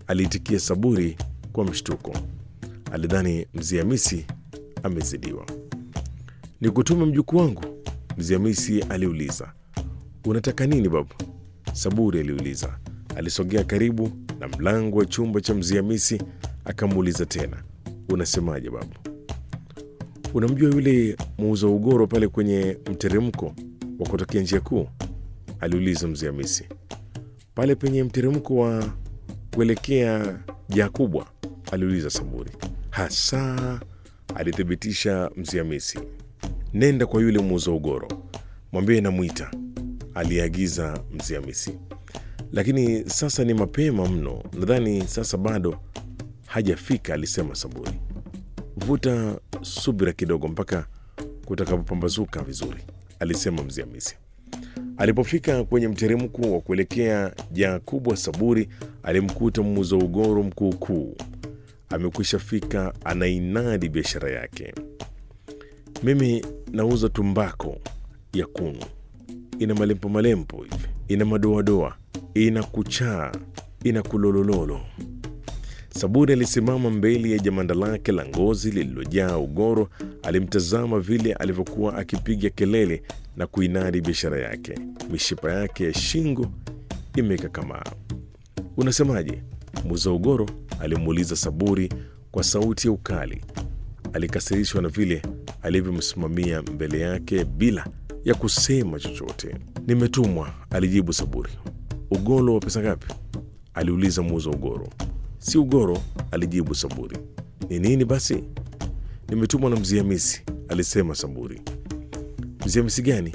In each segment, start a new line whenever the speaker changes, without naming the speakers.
aliitikia Saburi kwa mshtuko. Alidhani Mzee Hamisi amezidiwa. Ni kutume mjukuu wangu? Mzee Hamisi aliuliza. Unataka nini babu? Saburi aliuliza. Alisogea karibu na mlango wa chumba cha Mzee Hamisi akamuuliza tena, unasemaje babu? Unamjua yule muuza ugoro pale kwenye mteremko wa kutokea njia kuu? aliuliza Mzee Hamisi. Pale penye mteremko wa kuelekea jaa kubwa? aliuliza Saburi. Hasa, alithibitisha Mzee Hamisi. Nenda kwa yule muuza ugoro, mwambie namwita, aliagiza Mzee Hamisi. Lakini sasa ni mapema mno, nadhani sasa bado hajafika, alisema Saburi. Vuta subira kidogo mpaka kutakapopambazuka vizuri, alisema Mzee Hamisi. Alipofika kwenye mteremko wa kuelekea jaa kubwa, Saburi alimkuta muuza ugoro mkuukuu amekwisha fika, anainadi biashara yake. Mimi nauza tumbako ya kunu, ina malempo malempo hivi, ina madoadoa, ina kuchaa, ina kulolololo. Saburi alisimama mbele ya jamanda lake la ngozi lililojaa ugoro. Alimtazama vile alivyokuwa akipiga kelele na kuinadi biashara yake. Mishipa yake ya shingo imekakamaa. Unasemaje? Muuza ugoro alimuuliza Saburi kwa sauti ya ukali. Alikasirishwa na vile alivyomsimamia mbele yake bila ya kusema chochote. Nimetumwa, alijibu Saburi. Ugoro wa pesa ngapi? aliuliza muuza ugoro. Si ugoro, alijibu Saburi. Ni nini basi? Nimetumwa na Mzee Hamisi, alisema Saburi. Mzee Hamisi gani?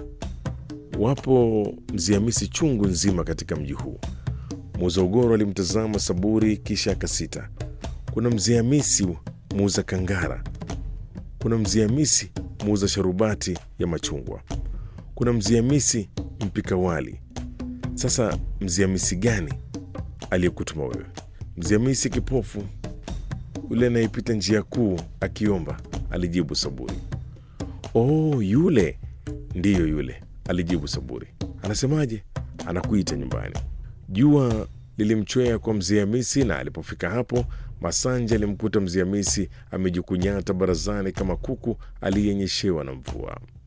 Wapo Mzee Hamisi chungu nzima katika mji huu. Muuza ugoro alimtazama Saburi kisha akasita. Kuna Mzee Hamisi muuza kangara, kuna Mzee Hamisi muuza sharubati ya machungwa, kuna Mzee Hamisi mpika wali. Sasa Mzee Hamisi gani aliyekutuma wewe? Mzee Hamisi kipofu yule anayepita njia kuu akiomba, alijibu Saburi. Oh, yule ndiyo yule, alijibu Saburi. Anasemaje? Anakuita nyumbani. Jua lilimchwea kwa Mzee Hamisi, na alipofika hapo, Masanja alimkuta Mzee Hamisi amejikunyata barazani kama kuku aliyenyeshewa na mvua.